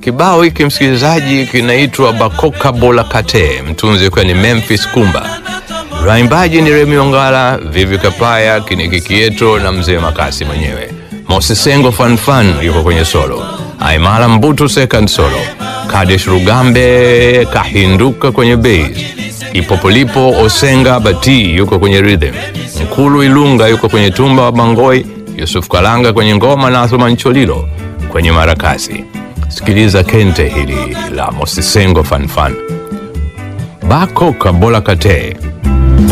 Kibao hiki msikilizaji, kinaitwa Bakoka Bola Kate, mtunzi ukiwa ni Memphis Kumba, waimbaji ni Remi Ongala, Vivi Kapaya, Kiniki Kieto na mzee Makasi mwenyewe. Mosisengo Fanfan yuko kwenye solo, Aimala Mbutu second solo, Kadesh Rugambe kahinduka kwenye bass, Ipopolipo Osenga Bati yuko kwenye rhythm, Mkulu Ilunga yuko kwenye tumba wa Bangoi, Yusuf Kalanga kwenye ngoma na Athman Cholilo kwenye marakasi. Sikiliza kente hili la Mosisengo Fanfan, Bakoka Bola Kate.